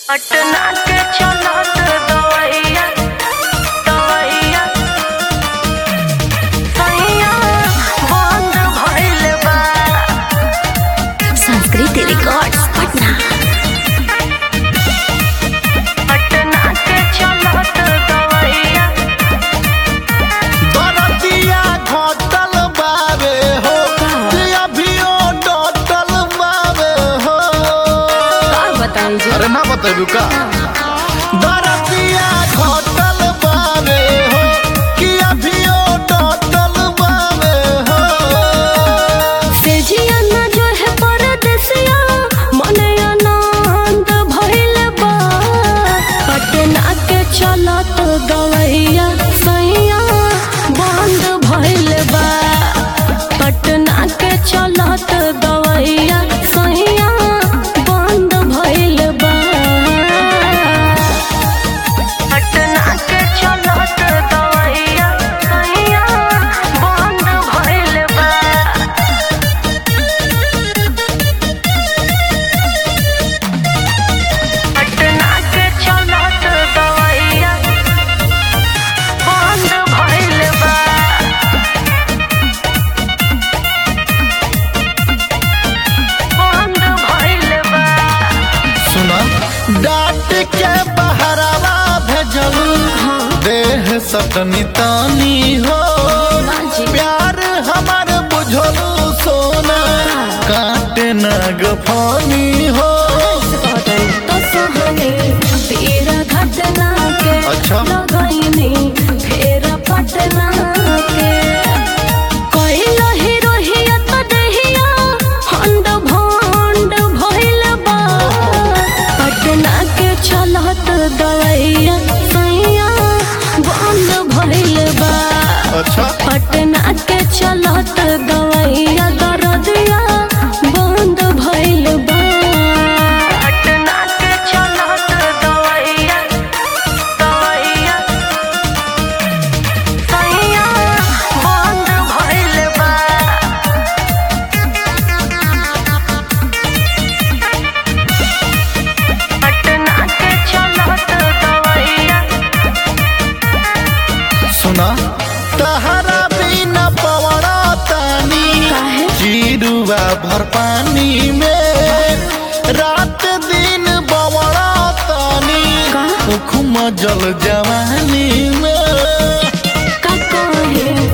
पटना के चलत दवैया दवैया सैया बंद भइल बा संस्कृति रिकॉर्ड्स पटना पटना के चलत दवैया दरतिया घटल बावे हो कि अभियो डटल बावे हो बताई जी अरे ना बतेबू का दरतिया घटल बावे हो कि अभियो डटल बावे हो सेजिया न जो है परदेसिया मने आनंद भइल बा पटना के चलत गवैया सैया बंद भइल बा पटना के चलत गवैया सैया बंद भइल बा पटना के चलत दवैया सैया बंद भइल बा पटना के चलत दवैया बंद भइल बा बंद भइल बा सुना डाट के बहरावा भेजलू देह सटनी तानी हो प्यार हमार बुझलू सोना काटे न गफानी हो तो सहने तेरा घटना के अच्छा। लगैनी फेर पटना के कइल हिरोहिया तो दहिया हंड भंड भइल बा पटना के चलत दवैया सैया बंद भइल बा अच्छा पटना के चलत गवैया दरदिया बंद भइल बा पटना के चलत दवैया दवैया सैया बंद भइल बा पटना के चलत दवैया सुना तहरा बिना पवड़ा तानी काहे? चिरुआ भर पानी में रात दिन बवड़ा तानी का? उखुम जल जवानी में का कहे